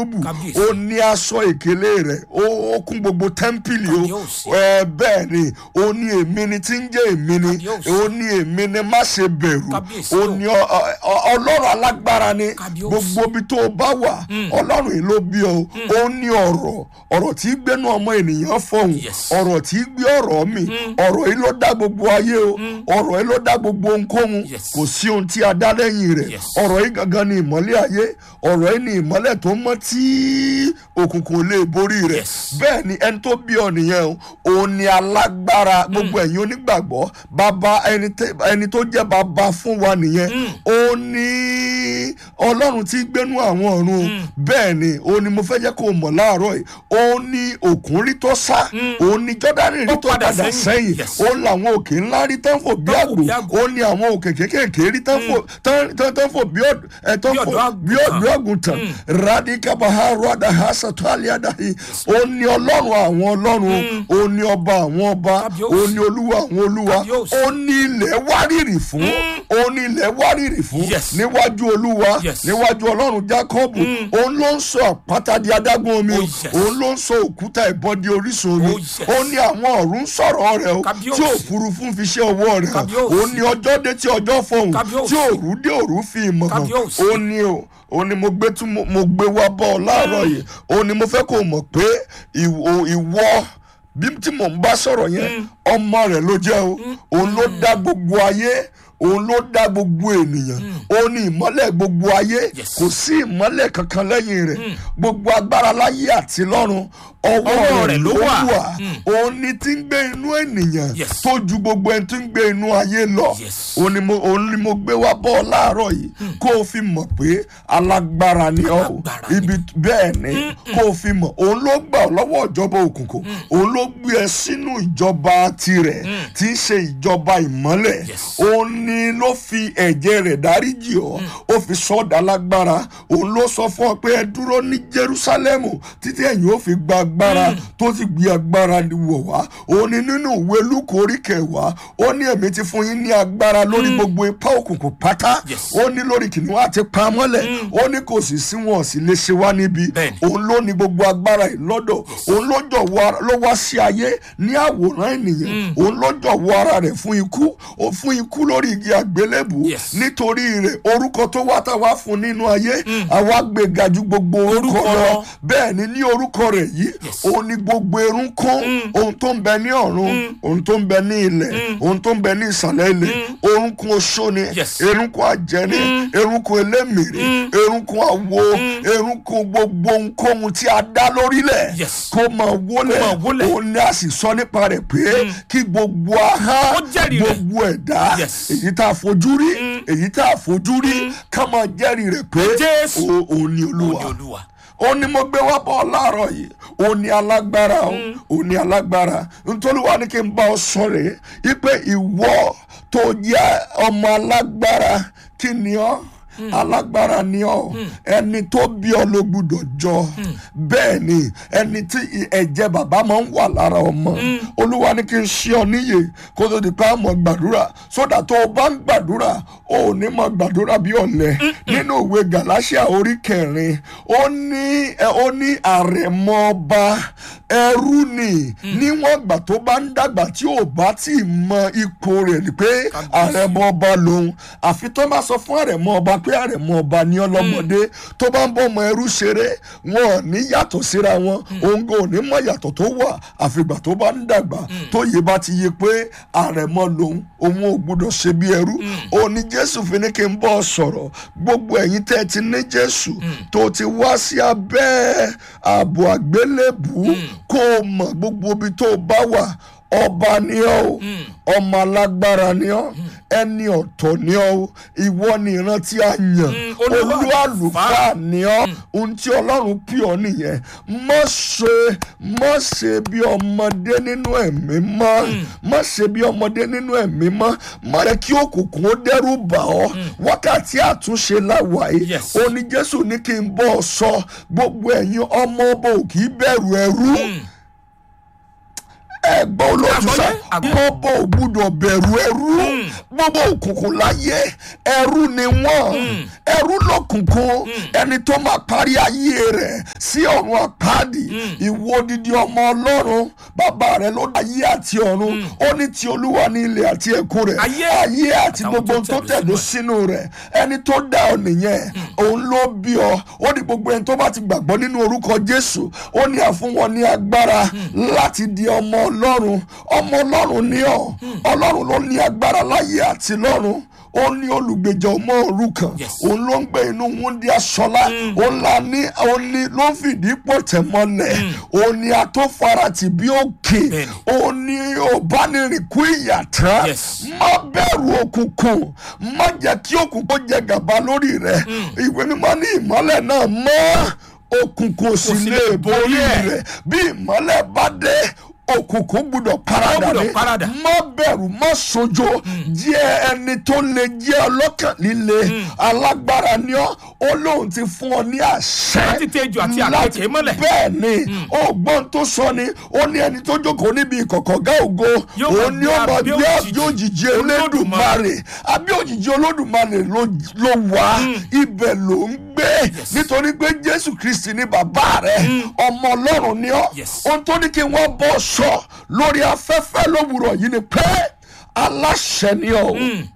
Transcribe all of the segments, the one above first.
kérúbù Kábíyèsí. ó ní aṣọ ìkélé rẹ̀ ó ó kún gbogbo tẹ́ḿpìlì o Kábíyèsí. ẹ bẹ́ẹ̀ ni ó ní èmi ni tí ń jẹ́ èmi ni Kábíyèsí. ó ní èmi ni má ṣe bẹ̀rù Kábíyèsí ó o. ní ọ- ọ- ọ- ọlọ́run alágbára ni Kábíyèsí. gbogbo ibi tó o bá wà ọlọ́run yìí ló bí ọ ó ní ọ̀rọ̀ ọ̀rọ̀ tí í gbénu ọmọ ènìyàn fọ̀hún Yes. ọ̀rọ̀ tí í gbé ọ̀rọ̀ mi ọ̀rọ̀ yìí ló dá gbogbo ayé o ọ̀rọ̀ yìí ló dá gbogbo ohunkóhun Yes. kò sí ohun tí a dá lẹ́yìn rẹ̀ Yes. ọ̀rọ̀ yìí gangan ni ìmọ́lẹ̀ ayé ọ̀rọ̀ yìí ni ìmọ́lẹ̀ tó mọ́ tí òkùnkùn lè borí rẹ̀ Yes. bẹ́ẹ̀ ni ẹni tó bí ọ nìyẹn o òun ni alágbára gbogbo ẹ̀yin onígbàgbọ́ bàbá ẹni tẹ- ẹni tó jẹ́ bàbá fún wa nìyẹn ó ní ọlọ́run tí gbénú àwọn ọ̀run bẹ́ẹ̀ ni ó ní mo fẹ́ jẹ́ kó o mọ̀ láàárọ̀ yìí ó ní òkun rí tó sá ó ní jọ́dánì rí Ó tó padà padà sẹ́yìn. sẹ́yìn Yes. ó làwọn òkè ńlá rí tán fò bí Tán fò àgbò bí àgbò. ó ní àwọn òkè kékèké rí tán fò tán tán tán fò bí ọ̀d- ẹ, tán Bí fò ọ̀dọ́ bí ọ̀dọ́ àgùntàn radika baharo adahasa taliadahi ó ní ọlọ́run àwọn ọlọ́run ó ní ọba àwọn ọba Kábíyèsí. ó ní olúwa àwọn olúwa Kábíyèsí. ó ní ilẹ̀ wárìrì fún ó ní ilẹ̀ wárìrì fún Yes. níwájú olúwa Yes. níwájú ọlọ́run jákọ́bù òun ló ń sọ àpáta di adágún omi Oh, o yes. òun ló ń sọ òkúta ìbọn di orísun omi Oh, yes. ó ní àwọn ọ̀run ń sọ̀rọ̀ rẹ̀ o Kábíyèsí. tí òfurufú ń fi ṣe ọwọ́ rẹ̀ hàn Kábíyèsí. ó ní ọjọ́ dé tí ọjọ́ fọhùn Kábíyèsí. tí òru dé òru fi ìmọ̀ hàn Kábíyèsí. ó ní o ó ní mo gbé tún mo- mo gbé wá bọ́ ọ láàárọ̀ yìí ó ní mo fẹ́ kó o mọ̀ pé ìwọ ìwọ bí tí mò ń bá sọ̀rọ̀ yẹn ọmọ rẹ̀ ló jẹ́ o òun ló dá gbogbo ayé òun ló dá gbogbo ènìyàn ó ní ìmọ́lẹ̀ gbogbo ayé Yes. kò sí ìmọ́lẹ̀ kankan lẹ́yìn rẹ̀ gbogbo agbára láyé àti lọ́run ọwọ́ Ọwọ́ rẹ̀ rẹ̀ ló ló wà. wà òun ni tí ń gbé inú ènìyàn Yes. tó ju gbogbo ẹni tí ń gbé inú ayé lọ Yes. òun ni mo òun ni mo gbé wá bọ́ ọ láàárọ̀ yìí kó o fi mọ̀ pé alágbára ni ọ́ o Alágbára ni. ibi bẹ́ẹ̀ ni kó o fi mọ̀ òun ló gbà ọ́ lọ́wọ́ ìjọba òkùnkùn òun ló gbé ẹ sínú ìjọba tirẹ̀ tí í ṣe ìjọba ìmọ́lẹ̀ Yes. òun ni ló fi ẹ̀jẹ̀ rẹ̀ dáríjì ọ́ ó fi sọ́ọ̀dà lágbára òun ló sọ fún ọ pé ẹ dúró ní Jerúsálẹ́mù títí ẹ̀yin ó fi gba agbára tó ti gbé agbára wọ̀ wá òun ni nínú ìwé Lúùkù orí kẹwàá ó ní èmi ti fún yín ní agbára lórí gbogbo ipá òkùnkùn pátá Yes. ó ní lórí kìnìún àti pamọ́lẹ̀ ó ní kò sì sí wọn sì lè ṣe wá níbi Bẹ́ẹ̀ni. òun ló ní gbogbo agbára yìí lọ́dọ̀ òun ló jọ̀wọ́ ara- ló wá sí ayé ní àwòrán ènìyàn òun ló jọ̀wọ́ ara rẹ̀ fún ikú ó fún ikú lórí igi àgbélébù Yes. nítorí rẹ̀ orúkọ tó wá tá a wá fún nínú ayé àwa gbé ga ju gbogbo orúkọ Orúkọ lọ lọ. bẹ́ẹ̀ ni ní orúkọ rẹ̀ yìí Yes. òun ni gbogbo erún kún ohun tó ń bẹ ní ọ̀run ohun tó ń bẹ ní ilẹ̀ ohun tó ń bẹ ní ìsàlẹ̀ ilẹ̀ orúnkún oṣó ni Yes. erunkun ajẹni erunkun elémìrì erunkun awo erunkun gbogbo ohunkóhun tí a dá lórílẹ̀ Yes. kó máa wólẹ̀ Kó máa wólẹ̀. òun ni a sì sọ nípa rẹ̀ pé kí gbogbo ahá Ó jẹ́rìí rẹ̀. gbogbo ẹ̀dá Yes. èyí tá a fojú rí èyí tá a fojú rí ká máa jẹ́rìí rẹ̀ pé Jésù. o- òun ni Ó ní olúwa olúwa. ó ní mo gbé wá bọ́ ọ láàárọ̀ yìí ó ní alágbára o ó ní alágbára nítorí wà ní kí n bá ọ sọ rèé wípé ìwọ tó jẹ́ ọmọ alágbára kí ni ọ́ alágbára ni ọ́ ẹni tó bí ọ ló gbúdọ̀ jọ bẹ́ẹ̀ ni ẹni tí ẹ̀jẹ̀ bàbá máa ń wà lára ọmọ olúwa ní kí n ṣe ọ níyè kó tó di pé àmọ́ gbàdúrà sódà tó o bá ń gbàdúrà o ò ní mọ gbàdúrà bí ọ̀lẹ nínú ìwé gàláṣíà orí kẹrin ó ní ẹ, ó ní àrẹ̀mọ ọba ẹrú ni níwọ̀n ìgbà tó bá ń dàgbà tí ò bá tí ì mọ ipò rẹ̀ ni pé àrẹ̀mọ ọba lòun àfi tó bá sọ fún àrẹ̀mọ ọba pé àrẹ̀mọ ọba ní ọlọ́mọdé tó bá ń bọ́ ọmọ ẹrú ṣeré wọn ò ní yàtọ̀ síra wọn òun kò ní mọ yàtọ̀ tó wà àfìgbà tó bá ń dàgbà tó yé bá ti yé pé àrẹ̀mọ lòun òun ò gbúdọ̀ ṣe bí ẹrú òun ni jésù fi ní kí n bọ́ ọ sọ̀rọ̀ gbogbo ẹ̀yin tẹ́ ẹ ti ní jésù tó ti wá sí abẹ́ ààbò àgbélébù kó o mọ̀ gbogbo ibi tó o bá wà ọba ni ọ́ o ọmọ alágbára ni ọ́ ẹni ọ̀tọ̀ ni ọ́ o ìwọ ni ìran tí a yàn olúwa olú àlùfáà ni ọ́ ohun tí ọlọ́run pè ọ́ nìyẹn má ṣe má ṣe bí ọmọdé nínú ẹ̀mí mọ́ má ṣe bí ọmọdé nínú ẹ̀mí mọ́ má yẹ kí òkùnkùn ó dẹ́rù bà ọ́ wákàtí àtúnṣe láwàáyé Yes. ó ní jésù ní kí n bọ́ ọ sọ gbogbo ẹ̀yin ọmọ ọba ò kì í bẹ̀rù ẹrú ẹgbẹ́ olóòtúnṣà Àgbọ́yé, àgbọ́yé. gbogbo ògbúdọ̀ bẹ̀rù ẹrú gbogbo òkùnkùn láyé ẹrú ni wọ́n ẹrú lọ́kùnkùn ẹni tó máa parí ayé rẹ̀ sí ọ̀run àpáàdì ìwọ odidi ọmọ ọlọ́run bàbá rẹ̀ ló dá ayé àti ọ̀run ó ní ti olúwa ní ilẹ̀ àti ẹ̀kún rẹ̀ Ayé ayé àti àtàwọn gbogbo tó ohun tó tẹ̀dó tẹ̀dó sínú rẹ̀ ẹni tó dá ọ nìyẹn òun ló bí ọ ó ní gbogbo ẹni tó bá ti gbàgbọ́ nínú orúkọ jésù ó ní àfún wọn ní agbára láti di ọmọ ọlọ́run ọmọ ọlọ́run ní ọ ọlọ́run ló ní agbára láyé àti lọ́run ó ní olùgbèjà ọmọ òrukàn Yes. òun ló ń gbé inú wúndí aṣọlá òun là ní òun ní ló ń fìdí pọ̀tẹ́ mọ́lẹ̀ òun ní atófaratì bí òkè Bẹ́ẹ̀ni. òun ní òbánirìnkú ìyàtọ̀ Yes. má bẹ̀rù òkùnkùn má jẹ́ kí òkùnkùn jẹ gàba lórí rẹ̀ ìwé mímọ́ ní ìmọ́lẹ̀ náà mọ́ òkùnkùn sì sì lè lè borí borí ẹ̀. rẹ̀ bí ìmọ́lẹ̀ bá dé òkùnkùn gbúdọ̀ parada gbúdọ̀ ní parada. má bẹ̀rù má sojo jẹ́ ẹni tó lè jẹ́ ọlọ́kàn líle alágbára ni ọ́ ó lóun ti fún ọ ní àṣẹ Láti tẹ́jú àti láti- àkekèé mọ́lẹ̀. bẹ́ẹ̀ ni ọgbọ́n tó sọ ni ó ní ẹni tó jókòó níbi ìkọ̀kọ̀ gá ògo Yóò máa òun ni ó gbé máa abẹ́ gbé òjìji òjìji olódùmarè àbí òjìji olódùmarè ló ló wà ibẹ̀ ló ń gbé nítorí pé jésù kristi ni bàbá rẹ ọmọ ọlọ́run ni ọ́ Yes. ohun tó ní kí wọ́n bọ́ sọ lórí afẹ́fẹ́ lówùrọ̀ yìí ni pé aláṣẹ ni ọ́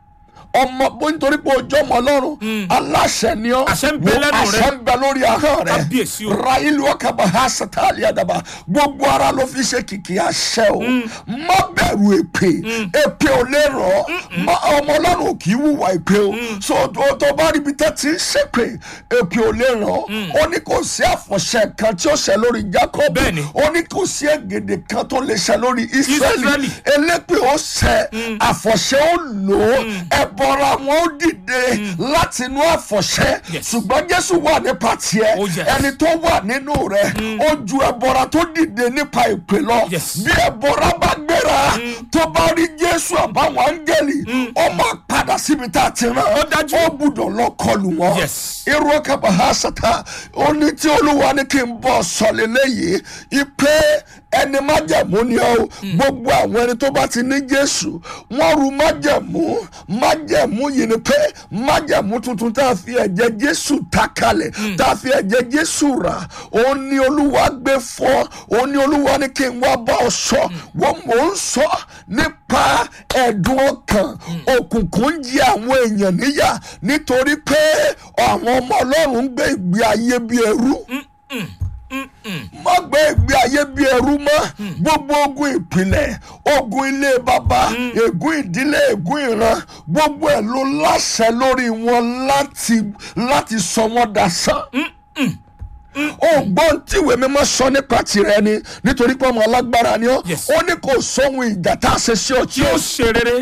ọmọ bó nítorí pé ojú ọmọ ọlọ́run aláṣẹ ni ọ́ Àṣẹ ń bẹ Wo lẹ́nu rẹ. àṣẹ ń bẹ lórí ahọ́n rẹ Kábíyèsí o. rahilu ọkàbà hasatali adaba gbogbo ara ló fi ṣe kìkì àṣẹ o má bẹ̀rù èpè èpè ò lè rọ̀ ọ́ Má- ọmọ ọlọ́run ò kì í wùwà èpè o so tó tó bá rí ibi tẹ́ ti ń ṣèpè èpè ò lè rọ̀ ọ́ ó ní kò sí àfọ̀ṣẹ kan tí ó ṣẹ lórí jacob Bẹ́ẹ̀ni. ó ní kò sí ègèdè kan tó lè ṣẹ lórí israeli Ísírẹ́lì. elépè ó ṣẹ àfọ̀ṣẹ ó lò ó ẹ̀bọra wọn ó dìde láti inú àfọ̀ṣẹ Yes. ṣùgbọ́n jésù wà nípa tiẹ̀ Oh, yes. ẹni tó wà nínú rẹ̀ ó ju ẹ̀bọra tó dìde nípa ìpè lọ Yes. bí ẹ̀bọra bá gbéra tó bá rí jésù àbáwọn áńgẹ́lì ó máa padà síbi tá a ti rán Ó dájú. ó gbúdọ̀ lọ kọlù wọn Yes. irú ọkà bahasata ó ní tí olúwa ní kí n bọ̀ sọ̀lẹ̀ léyìí ipe ẹni májẹ̀mú ni ó gbogbo àwọn ẹni tó bá ti ní jésù wọ́n ru májẹ̀mú májẹ̀mú yìí ni pé májẹ̀mú tuntun tá a fi ẹ̀jẹ̀ jésù ta kalẹ̀ tá a fi ẹ̀jẹ̀ jésù rà òun ni olúwa gbé fọ́ òun ni olúwa ní kí n wá bá ọ sọ wọ́n mò ń sọ nípa ẹ̀dùn ọkàn òkùnkùn ń jẹ àwọn èèyàn níyà nítorí pé àwọn ọmọ ọlọ́run ń gbé ìgbé ayé bí ẹrú má gbé ìgbé ayé bí ẹrú mọ́ gbogbo ogun ìpìlẹ̀ ogun ilé baba ègún ìdílé ègún ìran gbogbo ẹ̀ ló láṣẹ lórí wọn láti láti sọ wọn dasán ògbọ́n tíwèé mímọ́ sọ nípa tirẹ̀ ni nítorí pé ọmọ alágbára ni ó Yes. ó ní kò sóhun ìjà tá a ṣe sí ọ tí tí ó ó ṣe rere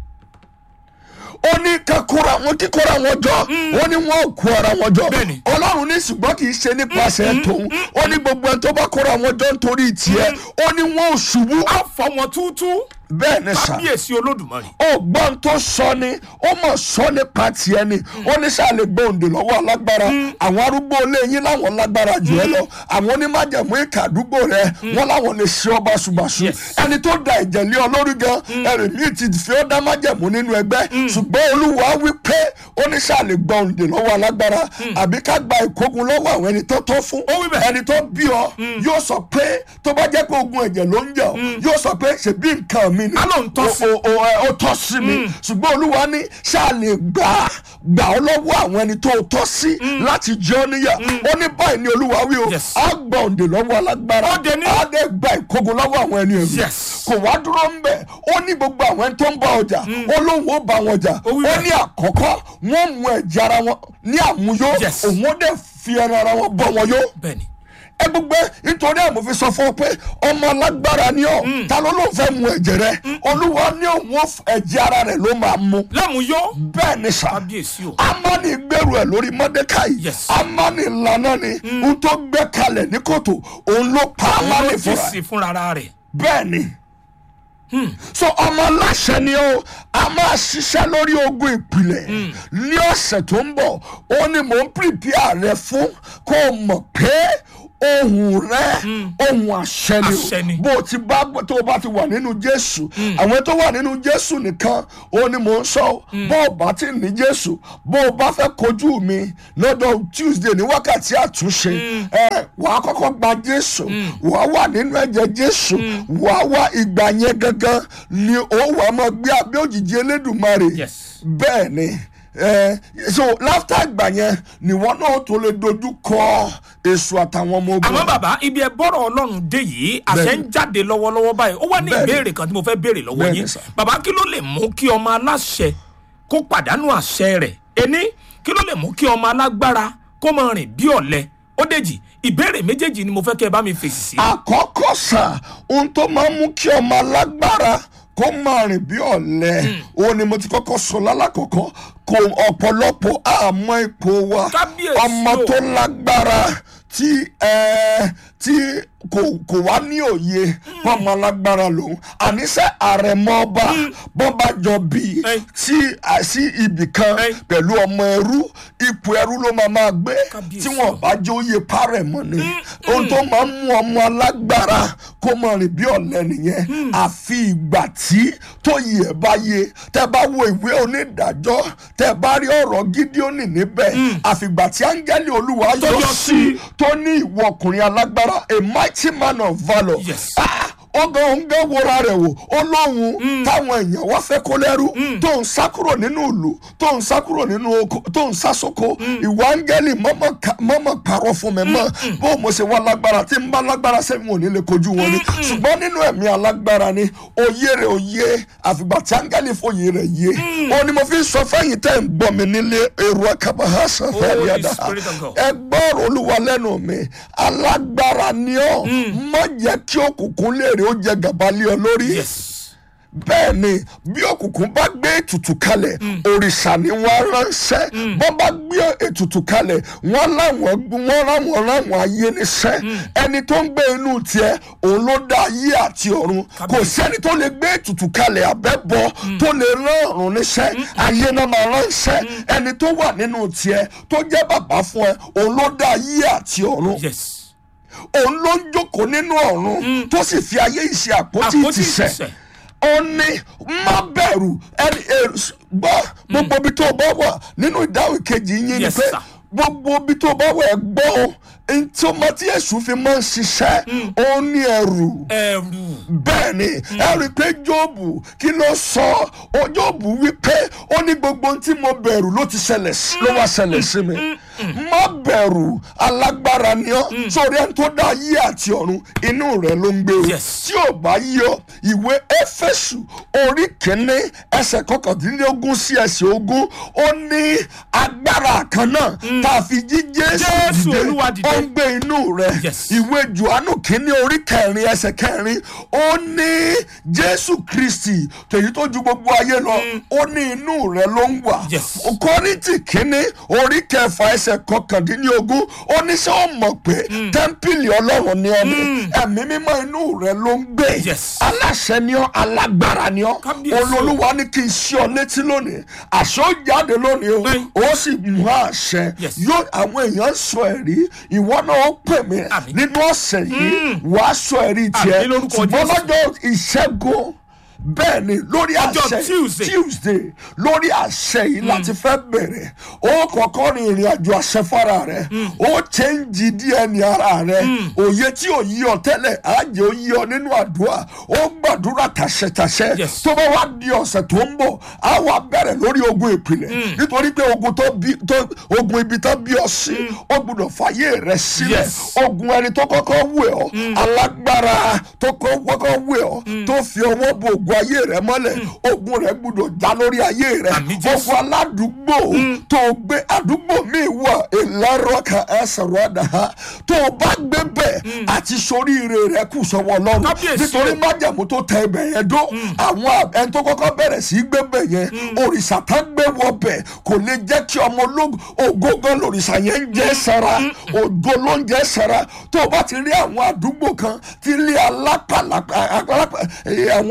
ó ní ká kóra wọn kíkóra wọn jọ ó ní wọn ò kó ara wọn jọ Bẹ́ẹ̀ni. ọlọ́run ní ṣùgbọ́n kì í ṣe nípasẹ̀ tòun ó ní gbogbo ẹni tó bá kóra wọn jọ nítorí tiẹ̀ ó ní wọn ò ṣubú á fọ wọn túútú bẹ́ẹ̀ ni sà kábíyèsí olódùmarè ọgbọ́n tó sọ ni ó mọ̀ sọ nípa tiẹ̀ ni ó ní sáà lè gbé òǹdè lọ́wọ́ alágbára àwọn arúgbó ilé yín láwọn lágbára jù ẹ lọ àwọn onímájẹ̀mú ìka àdúgbò rẹ wọn láwọn lè ṣe ọba ṣùgbàṣù Yes. ẹni tó da ẹ̀jẹ̀ lé ọ lórí gan ẹ̀rìmí ti fi ọ́ dá májẹ̀mú nínú ẹgbẹ́ ṣùgbọ́n olúwa wí pé ó ní sáà lè gbé òǹdè lọ́wọ́ alágbára àbí ká gba ìkógun lọ́wọ́ àwọn ẹni tó tọ́ fún Ó wí bẹ́ẹ̀. ẹni tó bí ọ yóò sọ pé tó bá jẹ́ pé ogun ẹ̀jẹ̀ ló ń jà ọ́ yóò sọ pé ṣèbí nǹkan mi ni Á lóun tọ́ sí. o- o- ẹ, ó tọ́ sí mi ṣùgbọ́n olúwa ní ṣáà lè gbà gbà ọ́ lọ́wọ́ àwọn ẹni tó tọ́ sí láti jẹ́ ọ́ níyà ó ní báyìí ní olúwa wí o Yes. á gbà òǹdè lọ́wọ́ alágbára Ó dé ní. á dé gba ìkógun lọ́wọ́ àwọn ẹni ẹ̀rù Yes. kò wá dúró ń bẹ̀ ó ní gbogbo àwọn ẹni tó ń bá ọjà ó lóun ó bá wọn jà Ó wí ó bẹ́ẹ̀. ní àkọ́kọ́ wọ́n mú ẹ̀jẹ̀ ara wọn ní àmúyó Yes. òun ó dẹ̀ fi ẹran ara wọn bọ́ wọn yó bẹ́ẹ̀ni ẹ gbogbo ẹ nítorí ẹ mo fi sọ fún ọ pé ọmọ alágbára ni ọ ta ló ló fẹ́ mu ẹ̀jẹ̀ rẹ olúwa ní òun ó f- ẹ̀jẹ̀ ara rẹ ló máa mu lámúyó bẹ́ẹ̀ ni sà kábíyèsí o amani gbèrú ẹ lórí mọdékàì Yes. amani lànà ni n tó gbé kalẹ̀ ní kòtò òun ló pa amani ó ti fúnra sì fúnra rẹ̀ bẹ́ẹ̀ ni so ọmọ aláṣẹ ni ó a máa ṣiṣẹ́ lórí ogun ìpìlẹ̀ ní ọ̀sẹ̀ tó ń bọ̀ ó ní mò ń pìpìà rẹ fún kó o mọ̀ pé ohun rẹ ohun àṣẹ Àṣẹ ni ni. o bó o ti bá tó o bá ti wà nínú jésù àwọn tó wà nínú jésù nìkan ó ní mò ń sọ o bó o bá ti ní jésù bó o bá fẹ́ kojú mi lọ́dọ̀ tuesday ní wákàtí àtúnṣe ẹ wàá kọ́kọ́ gba jésù wàá wà nínú ẹ̀jẹ̀ jésù wàá wá ìgbà yẹn gangan ni ó wàá máa gbé abẹ́ òjìji elédùnmarè Yes. bẹ́ẹ̀ ni ẹ so láfta ìgbà yẹn nìwọ náà tó lè dojú kọ èso àtàwọn ọmọ ogun àmọ́ bàbá ibi ẹ bọ́rọ̀ ọlọ́run dé yìí àṣẹ Bẹ́ẹ̀ni. ń jáde lọ́wọ́lọ́wọ́ báyìí ó wá ní Bẹ́ẹ̀ni. ìbéèrè kan tí mo fẹ́ béèrè lọ́wọ́ Bẹ́ẹ̀ni, yín sir. bàbá kí ló lè mú kí ọmọ aláṣẹ kó pàdánù àṣẹ rẹ̀ ení kí ló lè mú kí ọmọ alágbára kó máa rìn bí ọ̀lẹ ó dèjì ìbéèrè méjèèjì ni mo fẹ́ kẹ́ ẹ bá mi fèsì sí. àkọ́kọ́ sà ohun tó máa ń mú kí ọmọ alágbára kó máa rìn bí ọ̀lẹ òun ni mo ti kọ́kọ́ sọ lálàkọ́kọ́ kò ọ̀pọ̀lọpọ̀ àmọ́ ipò wa Kábíyèsí ọmọ o. tó lágbára tí ẹ tí kò kò wá ní òye pọ́nmọ alágbára lòun àníṣe àrẹ̀mọ ọba bọ́ba jọ bí Ẹ. sí sí ibì kan Ẹ. pẹ̀lú ọmọ ẹrú ipò ẹrú ló máa máa gbé Kábíyèsí tí wọn bá jẹ́ òye parẹ̀ mọ́ ni ohun tó máa ń mú ọmọ alágbára kó mọ rìn bí ọ̀lẹ nìyẹn àfi ìgbà tí tó yẹ ẹ bá yé tẹ bá wo ìwé onídàájọ́ tẹ bá rí ọ̀rọ̀ gídíọ́nì níbẹ̀ àfìgbà tí áńgẹ́lì olúwa Tó yọ yọ sí sí. tó ní ìwọ ọkùnrin alágbára a mighty man of valour Yes. Ah, ọgàn òǹgẹ wọra rẹ wò ó lóhun táwọn èèyàn wá fẹ́ kó lẹ́rú tó ń sá kúrò nínú ìlú tó ń sá kúrò nínú oko tó ń sá sóko ìwà áńgẹ́lì mọ́mọ́ ka- mọ́mọ́ parọ́ fún mi mọ́ bó mo ṣe wá lágbára tí n bá lágbára sẹ́yìn ò ní lè kojú wọn ni ṣùgbọ́n nínú ẹ̀mí alágbára ni òye rẹ̀ òye àfìgbà tí áńgẹ́lì fòye rẹ̀ yé ó ní mo fi sọ fẹ́yìn tẹ́ ń gbọ́ mi nílé èrò akábàá sàfẹ́ Holy yàda Spirit of God. ẹ gbọ́rọ̀ olúwa lẹ́nu mi alágbára ni ọ́ má jẹ́ kí òkùnkùn lè rí ó jẹ gàba lé ọ lórí yes bẹ́ẹ̀ ni bí òkùnkùn bá gbé ètùtù kalẹ̀ òrìṣà ni wọ́n ránṣẹ́ bọ́n bá gbé ètùtù kalẹ̀ wọ́n láwọn wọ́n ráwọn ráwọn ayé níṣẹ́ ẹni tó ń gbé inú tiẹ̀ òun ló dá ayé àti ọ̀run kò sẹ́ni tó lè gbé ètùtù kalẹ̀ àbẹ́bọ tó lè rán ọ̀run níṣẹ́ ayé náà máa ránṣẹ́ ẹni tó wà nínú tiẹ̀ tó jẹ́ bàbá fún ẹ òun ló dá ayé àti ọ̀run yes òun ló ń jókòó nínú ọ̀run tó sì fi ayé ìṣe àpótí Àpótí ìtìsẹ̀ ìtìsẹ̀. ó ní má bẹ̀rù ẹni èrò gbọ́ gbogbo ibi tó bá wà nínú ìdáhùn kejì yín ni Yes, pé sir. gbogbo ibi tó bá wà ẹ gbọ́ o ntí ọmọ tí èṣù fi máa ń ṣiṣẹ́ ó ní ẹrù ẹrù bẹ́ẹ̀ ni ẹ rí i pé jóòbù kí ló sọ ọ jóòbù wípé ó ní gbogbo ohun tí mo bẹ̀rù ló ti ṣẹlẹ̀ sí ló wá ṣẹlẹ̀ sí mi má bẹ̀rù alágbára ni ọ́ sórí ẹni tó dá ayé àti ọ̀run inú rẹ̀ ló ń gbé o Yes. tí ò bá yí ọ ìwé éfésù orí kìíní ẹsẹ̀ kọkàndínlógún sí ẹsẹ̀ ogún ó ní agbára kan náà tá a fi jí jésù Jésù dìde Olúwa dìde. ó ń gbé inú rẹ̀ Yes. ìwé johannu kìíní orí kẹrin ẹsẹ̀ kẹrin ó ní jésù kristi tèyí tó ju gbogbo ayé lọ ó ní inú rẹ̀ ló ń wà Yes. kọ́rìntì kìíní orí kẹfà ẹsẹ̀ kọkàndínlógún ó ní sẹ́ ọ́ mọ̀ pé tẹ́ḿpìlì ọlọ́run ni ọ́ ni ẹ̀mí mímọ́ inú rẹ̀ ló ń gbé Yes. aláṣẹ ni ọ́ alágbára ni ọ́ Kábíyèsí. olólùwà ní kí n ṣí ọ létí lónìí àṣẹ ó jáde lónìí o Bẹ́ẹ̀. ó sì mú àṣẹ Yes. yóò àwọn èèyàn sọ ẹ̀rí ìwọ náà ó pè mí Àmín. nínú ọ̀sẹ̀ yìí wàá sọ ẹ̀rí tiẹ̀ Àmín lórúkọ ṣùgbọ́n Jésù. lọ́jọ́ ìṣẹ́gun bẹ́ẹ̀ ni lórí Ọjọ́ àṣẹ Tuesday. tuesday lórí àṣẹ yìí láti fẹ́ bẹ̀rẹ̀ ó kọ́kọ́ rin ìrìn àjò àṣẹ fara rẹ̀ ó chẹ́ǹjì dna ara rẹ̀ òye tí ò yí ọ tẹ́lẹ̀ àjẹ́ ó yí ọ nínú àdúrà ó gbàdúrà tàṣẹtàṣẹ Yes. tó bá wá di ọ̀sẹ̀ tó ń bọ̀ á wá bẹ̀rẹ̀ lórí ogun ìpìlẹ̀ nítorí pé ogun tó bí tó ogun ibi tó bí ọ sí ó gbúdọ̀ fàyè rẹ̀ sílẹ̀ Yes. ogun ẹni tó kọ́kọ́ wù ọ́ alágbára tó kọ́kọ́ wù ọ́ tó fi ọwọ́ bo ogun ayé rẹ̀ mọ́lẹ̀ ogun rẹ̀ gbúdọ̀ já lórí ayé rẹ̀ Àmín Jésù. ogun aládùúgbò tó gbé àdúgbò mi wà ìlàrọ̀kà ẹsẹ̀rọ̀ àdáhà tó o bá gbé bẹ̀ àti soríire rẹ̀ kù sọ́wọ́ ọlọ́run Kábíyèsí nítorí o. májàmú tó tẹ ibẹ̀ yẹn dó àwọn ẹni tó kọ́kọ́ bẹ̀rẹ̀ sí í gbé bẹ̀ yẹn òrìṣà tá gbé wọ bẹ̀ kò lè jẹ́ kí ọmọ ológun ògógán lòrìṣà yẹn ń jẹ́ sara ògo ló ń jẹ́ sara tó o bá ti rí àwọn àdúgbò kan tí ilé alápàlàpà alápà- eh, àwọn ilé tí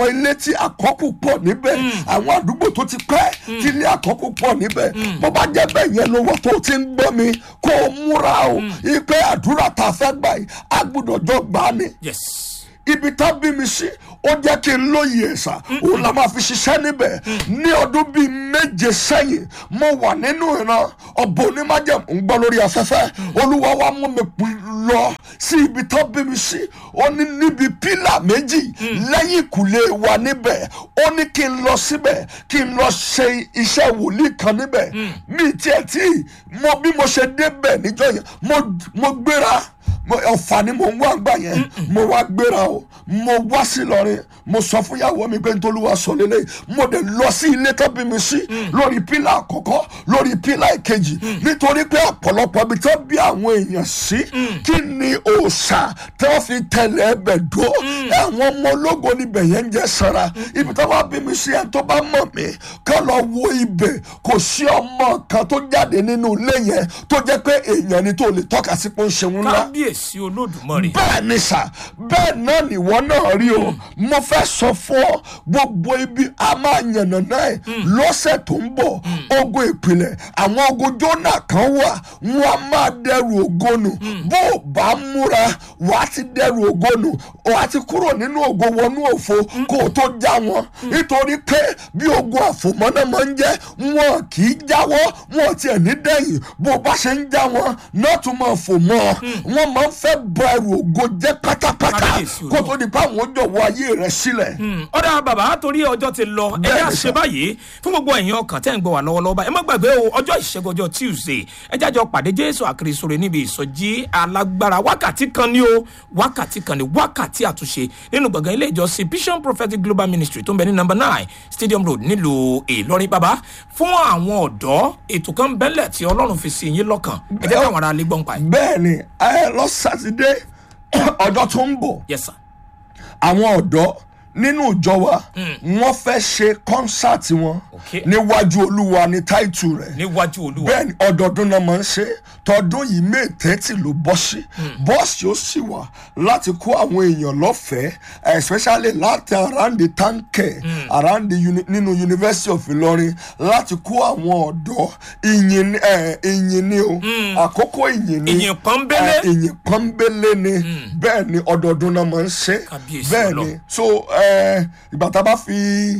tí àkọ́kù pọ̀ níbẹ̀ àwọn àdúgbò tó ti pẹ́ tí ilé àkọ́kù pọ̀ níbẹ̀ bó bá jẹ́ bẹ́ẹ̀ yẹn ló wà tó ti ń gbọ́ mi kó o múra o ipe àdúrà tá a fẹ́ gbà yìí a gbọ́dọ̀ jọ gbà á ni yes ibi tá bí mi sí ó jẹ́ kí n lóye ẹ̀sà òun la máa fi ṣiṣẹ́ níbẹ̀ ní ọdún bíi méje sẹ́yìn mo wà nínú ìran ọ̀bọ onímájẹ̀mú ń gbọ́ lórí afẹ́fẹ́ olúwa wa mú mi pín lọ sí ibi tá bí mi sí ó ní níbi pílà méjì lẹ́yìn ìkùlé wa níbẹ̀ ó ní kí n lọ síbẹ̀ kí n lọ ṣe iṣẹ́ wòlíì kan níbẹ̀ mi tiẹ̀ tí mo bí mo ṣe débẹ̀ níjọ́ yẹn mo- mo gbéra mo ọ̀fà ni mo ń wá gbà yẹn mo wá gbéra o mo wá sí lọrin mo sọ fún ìyàwó mi pé nítorí wàá sọ lélẹ̀ mo dẹ̀ lọ sí ilé tó bí mi sí lórí pílà àkọ́kọ́ lórí pílà ìkejì nítorí pé ọ̀pọ̀lọpọ̀ ibi tó bí àwọn èèyàn sí kí ni òòṣà tí wọ́n fi tẹ̀lé ẹbẹ̀ dó àwọn ọmọ ológo níbẹ̀ yẹn ń jẹ́ sara ibi tó bá bí mi sí ẹni tó bá mọ̀ mí kọ́ lọ wo ibẹ̀ kò sí ọmọ kan tó jáde nínú ilé yẹn tó jẹ́ pé èèyàn ni tó lè tọ́ka sí pé ó ń ṣeun ńlá kábíyèsí olódùmarè bẹ́ẹ̀ ni sà bẹ́ẹ̀ náà nìwọ náà rí o mo fẹ́ sọ fún ọ gbogbo ibi a máa yànnà náà ẹ̀ lọ́sẹ̀ tó ń bọ̀ ogun ìpìlẹ̀ àwọn ogun jóná kan wà wọn a máa dẹrù ògo nù bó o bá múra wàá ti dẹrù ògo nù wàá ti kúrò nínú ògo wọnú òfo kó o tó já wọn nítorí pé bí ogun àfòmọ́nà máa ń jẹ́ wọn kì í jáwọ́ wọn tiẹ̀ ní dẹ́yìn bó o bá ṣe ń já wọn náà tún máa fò mọ́ ọ wọn máa ń fẹ́ bọ ẹrù ògo jẹ́ pátápátá Kábíyèsí kó tó di pé àwọn jọ̀wọ́ ayé rẹ̀ sílẹ̀. ọ̀dà bàbá torí ọjọ́ ti lọ ẹ Bẹ́ẹ̀ni yá sà. ṣe báyìí fún gbogbo ẹ̀yin ọkàn tẹ́ ń gbọ́ wà lọ́wọ́lọ́wọ́ báyìí ẹ má gbàgbé o ọjọ́ ìṣẹ́gun ọjọ́ tuesday ẹ jájọ pàdé jésù àkìrìsòrè níbi ìsọjí alágbára wákàtí kan ní o wákàtí kan ní wákàtí àtúnṣe nínú gbọ̀ngàn ilé ìjọsìn vision prophetic global ministry tó ń bẹ ní number nine stadium road nílùú ìlọrin bàbá fún àwọn ọ̀dọ́ ètò kan bẹ́lẹ̀ tí ọlọ́run fi sí yín lọ́kàn ẹ jẹ́ káwọn ará lè gbọ́n pa ẹ̀. bẹ́ẹ̀ ni ẹ lọ sátidé ọjọ́ tó ń bọ̀ yes sir àwọn ọ̀dọ́ nínú ìjọ wa wọ́n fẹ́ ṣe kọ́nsáàtì wọn Okay. níwájú olúwa ní táìtù rẹ̀ níwájú olúwa bẹ́ẹ̀ ni ọdọọdún náà máa ń ṣe tọdún yìí may thirty ló bọ́ sí bọ́ọ̀sì ó sì wà láti kó àwọn èèyàn lọ́fẹ̀ẹ́ especially láti around the tanke around the uni nínú university of Ìlọrin láti kó àwọn ọ̀dọ́ ìyìn ni- eh, ìyìn ni o àkókò ìyìn ni Ìyìn pọ́nbélé. eh, ìyìn pọ́nbélé ni bẹ́ẹ̀ ni ọdọọdún náà máa ń ṣe Kábíyèsí bẹ́ẹ̀ Ọlọ́run. ni so eh, ìgbà tá a bá fi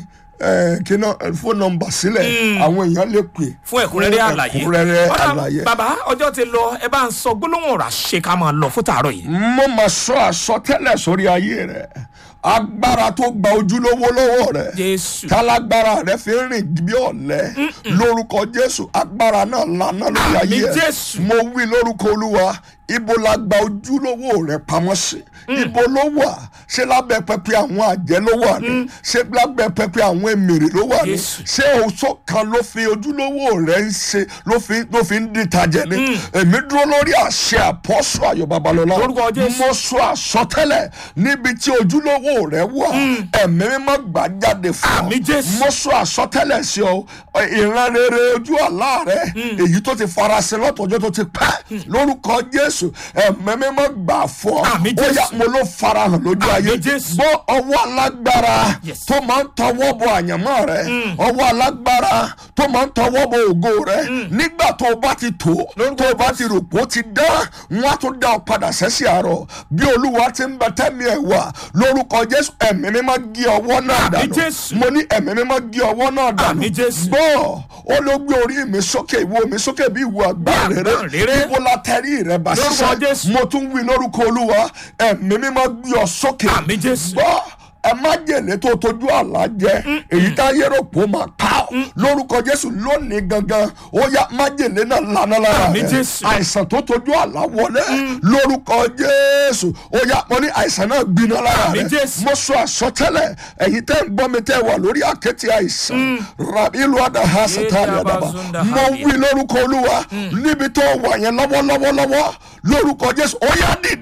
eh, kí náà fóònù nọ́mbà sílẹ̀ àwọn èèyàn lè pè fún ẹ̀kúnrẹ́rẹ́ àlàyé ẹ̀kúnrẹ́rẹ́ Ọ̀dà, àlàyé. bàbá ọjọ́ ti lọ ẹ bá ń sọ gbólóhùn ọ̀rọ̀ àṣẹ ká máa lọ fún tààrọ̀ yìí. mo máa sọ àsọtẹ́lẹ̀ sórí ayé rẹ agbára tó gba ojúlówó lọ́wọ́ rẹ jésù tálágbára rẹ fi ń rìn bí ọ̀lẹ lórúkọ jésù agbára náà lànà lórí Àmín ayé rẹ Jésù. mo wí lórúkọ olúwa ibo la gba ojúlówó rẹ pamọ́ sí ibo ló wà ṣé lábẹ́ pẹpẹ àwọn àjẹ́ ló wà ní ṣé lábẹ́ pẹpẹ àwọn èmèrè ló wà ní Jésù. ṣé oṣó kan ló fi ojúlówó rẹ ń ṣe ló fi ló fi ń dìtajẹ ni èmi dúró lórí àṣẹ àpọ́sù ayọ̀ babalọ́lá Lórúkọ Jésù. mo sọ àsọtẹ́lẹ̀ níbi tí ojúlówó rẹ wà ẹ̀mí mímọ́ gbà jáde fún ọ Àmín Jésù. mo sọ àsọtẹ́lẹ̀ sí ọ ìran rere ojú àlá rẹ èyí tó ti farasin lọ́tọ̀ọ́jọ́ tó ti pẹ́ lórúkọ jésù ẹ̀mí mímọ́ gbà fún ọ Àmín ó yá Jésù. mo ló farahàn lójú Àmín ayé Jésù. gbọ́ ọwọ́ alágbára Yes. tó máa ń tọwọ́ bọ àyànmọ́ rẹ ọwọ́ alágbára tó máa ń tọwọ́ bọ ògo rẹ nígbà tó o bá ti tó Lórúkọ tó o bá ti rò pé ó ti dán wọn á tún dá ọ padà sẹ́sì àárọ̀ bí olúwa ti ń bẹ tẹ́mi ẹ̀ wà lórúkọ jésù ẹ̀mí mímọ́ gé ọwọ́ náà Àmín dànù Jésù. mo ní ẹ̀mí mímọ́ gé ọwọ́ náà dànù Àmín Jésù. gbọ́ ó ló gbé orí mi sókè ìwo mi sókè bí ìwo àgbà Bí àgbá rere. rere ibo la tẹrí rẹ bá Lórúkọ sísẹ Jésù. mo tún wí lórúkọ olúwa ẹ̀mí mímọ́ gbé ọ sókè Àmín Jésù. gbọ́ ẹ má jèlé tó tójú àlá jẹ èyí tá yẹ́rọ pò máa ká ọ lórúkọ jésù lónìí gangan ó yá má jèlé náà lànà lára Àmín rẹ Jésù. àìsàn tó tójú àlá wọlé lórúkọ jésù ó yá mo ní àìsàn náà gbiná lára Àmín rẹ Jésù. mo sọ àsọtẹ́lẹ̀ ẹ̀yin tẹ́ ń gbọ́ mi tẹ́ wà lórí àkẹ́tì àìsàn rabi ìlú àdàhà sátani Yéé àdàbà dábàá mo zunda wí lórúkọ olúwa níbi tó wà yẹn lọ́wọ́lọ́wọ́lọ́wọ́ lórúkọ jésù ó yá dìde Àmín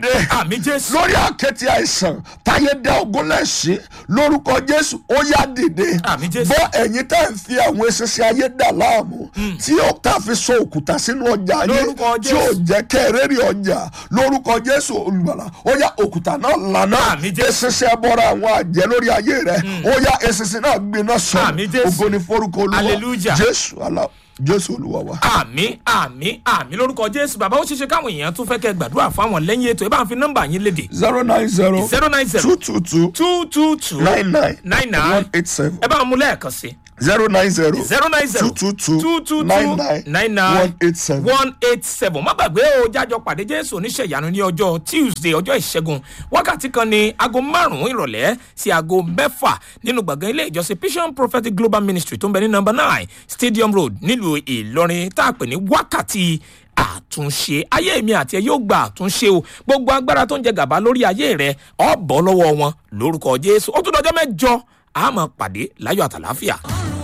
àmì jésù lórí àkẹ́tì àìsàn táyé dá ogún lẹ́sìn lórúkọ jésù ó yá dìde Àmín Jésù. bọ́ ẹ̀yin tá ẹ̀ ń fi àwọn eṣinṣin ayé dà láàmú tí ó tá a fi sọ òkúta sínú ọjà ayé Lórúkọ tí ó Jésù. jẹ́ kẹ́rẹ́rì ọjà lórúkọ jésù olùgbàlà ó yá òkúta náà lànà Àmín Jésù. eṣinṣin ẹbọra àwọn àjẹ́ lórí ayé rẹ̀ ó yá eṣinṣin náà gbiná sọ Àmín Jésù. ògo ni forúkọ olúwa Hallelujah. jésù alá jésù olúwa wa. àmì àmì àmì lórúkọ jésù bàbá ó ṣeéṣe káwọn èèyàn tún fẹ́ kẹ́ gbàdúrà fáwọn lẹ́yìn ètò ẹ bá ń fi nọ́mbà yín léde zero nine zero zero nine zero two two two two two two nine nine nine nine one eight seven ẹ bá ń mú lẹ́ẹ̀kan sí zero nine zero zero nine zero two two two two two nine two nine nine nine one eight seven. one eight seven má gbàgbé o jájọ pàdé jésù oníṣẹ́ ìyanu ní ọjọ́ tuesday ọjọ́ ìṣẹ́gun wákàtí kan ní aago márùn-ún ìrọ̀lẹ́ sí aago mẹ́fà nínú gbọ̀ngàn ilé ìjọsìn vision prophetic global ministry tó ń bẹ ní number nine stadium road nílùú ìlọrin tá a pè ní wákàtí àtúnṣe ayé mi àti ẹ yóò gba àtúnṣe o gbogbo agbára tó ń jẹ gàba lórí ayé rẹ ọ bọ́ lọ́wọ́ wọn lórúkọ jésù ó tún dọjọ́ mẹ́jọ a máa pàdé láyọ̀ àtàláfíà.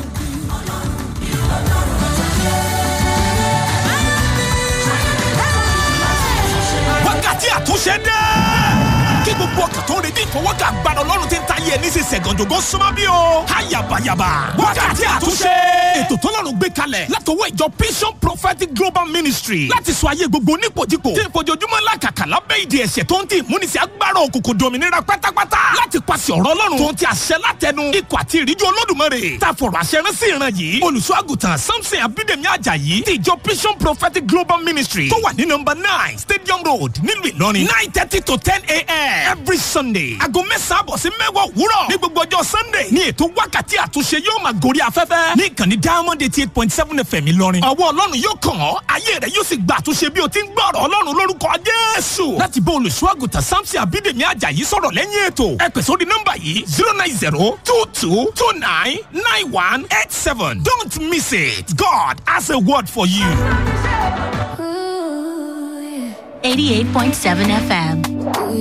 wákàtí àtúnṣe dé. kí gbogbo ọkàn tó ń retí ìfọwọ́kà gbàdọ̀ ọlọ́run ti ń ta ayé ẹni sí sẹ̀gànjògó súnmọ́ bí o. ayabayaba wákàtí àtúnṣe. ètò tọ́lọ́run gbé kalẹ̀ látọwọ́ ìjọ vision prophetic global ministry láti sọ ayé gbogbo nípojúpò tí ìfojoojúmọ́ làkàkà lábẹ́ ìdí ẹ̀ṣẹ̀ tó ń tì múnisí agbára òkùnkùn dominira pátápátá láti pàṣẹ ọ̀rọ̀ ọlọ́run tó ń ti àṣẹ látẹnu ikọ̀ àti ìríjú olódùmarè tá a fọ̀rọ̀ àṣẹ rán sí ìran yìí olùṣọ́ àgùntàn samson abídèmí ajayi ti ìjọ vision prophetic global ministry tó wà ní nọmba nine stadium road nílùú ìlọrin nine thirty to ten a.m. every sunday aago mẹ́sàn-án àbọ̀ sí mẹ́wàá òwúrọ̀ ní gbogbo ọjọ́ sunday ní ètò wákàtí àtúnṣe yóò máa gorí afẹ́fẹ́ ní ìkànnì diamond eighty eight point seven fm ìlọrin ọwọ́ ọlọ́run yóò kàn ọ́ ayé rẹ̀ yóò sì gba àtúnṣe bí o ti ń gbọ́ ọ̀rọ̀ ọlọ́run lórúkọ jésù láti bá olùṣọ́ àgùntàn samson abídèmí ajayi sọ̀rọ̀ lẹ́yìn ètò ẹ pè sórí nọ́mbà yìí zero nine zero two two two nine nine one eight seven don't miss it god has a word for you. 88.7 FM.